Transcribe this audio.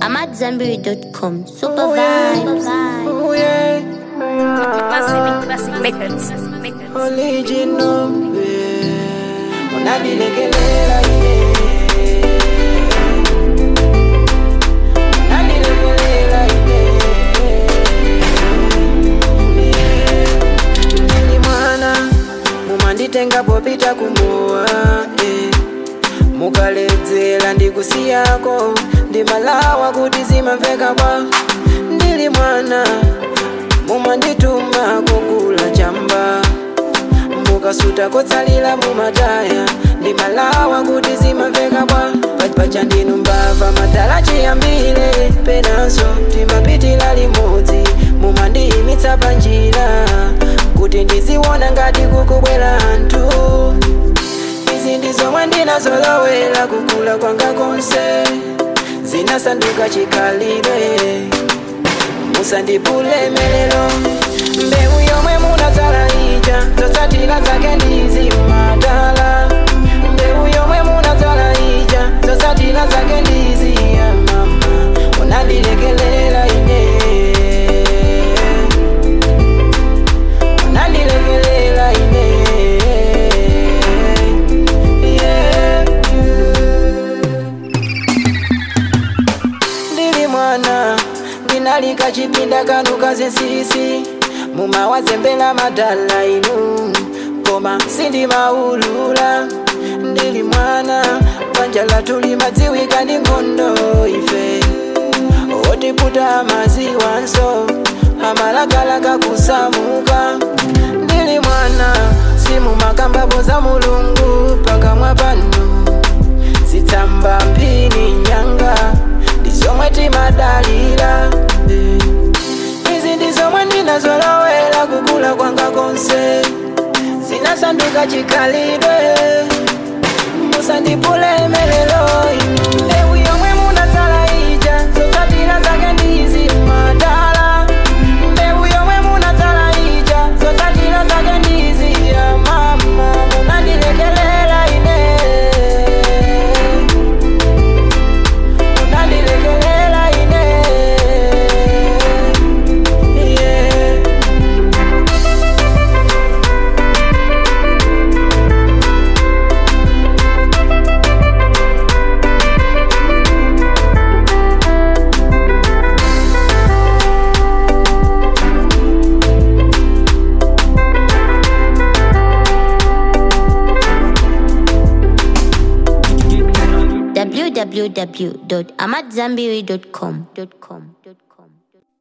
I'm at Zambiri.com. Super Oh, yeah. vibes. Oh yeah, Classic, classic methods. original. Yeah. Unanilegelela yeah. Unanilegelela yeah. Nili mwana mumanditenga popita kumowa eh. mukaledzera ndikusiyako ndimalawa kuti zimamveka bwa ndili mwana mumandituma kugula chamba mukasuta kotsalira mumataya ndimalawa kuti zimamveka bwa pacha ndinu mbava madala chiyambire penanso timapitira limodzi mumandiyimitsa panjira kuti ndiziona ngati kukubwera anthu izi ndizomwe ndinazolowera kukula kwanga konse zinasanduka chikhalire musandipulemelero mbewu yomwe munadzala ija zotsatira zake ndizimadala mbewu yomwe munadzala ija zotsatira zake ndiziya mama unandilekelela ine unandilekelela ine yeah. ndili mwana ndinalika chipinda kanu kazinsisi mumawazembera madala inu koma sindimaulula ndili mwana banja lathu limadziwika ndi nkhondo ife otiputa maziwanso amalakalaka kusamuka ndili mwana simumakambapo za mulungu pakamwa panu zitsamba mphini nyanga ndizomwe timadalira eh. izi ndizomwe ndinazolowera kukula kwanga konse zinasanduka chikhalidwe musandipulemelero inu mbewu yomwe munadzala ija zotsatira zake ndizimadala mbewu yomwe munadzala ija zotsatira zake ndiziya mama munandilekelela ine unandilekelela ine yeah. www.amatzambiri.com.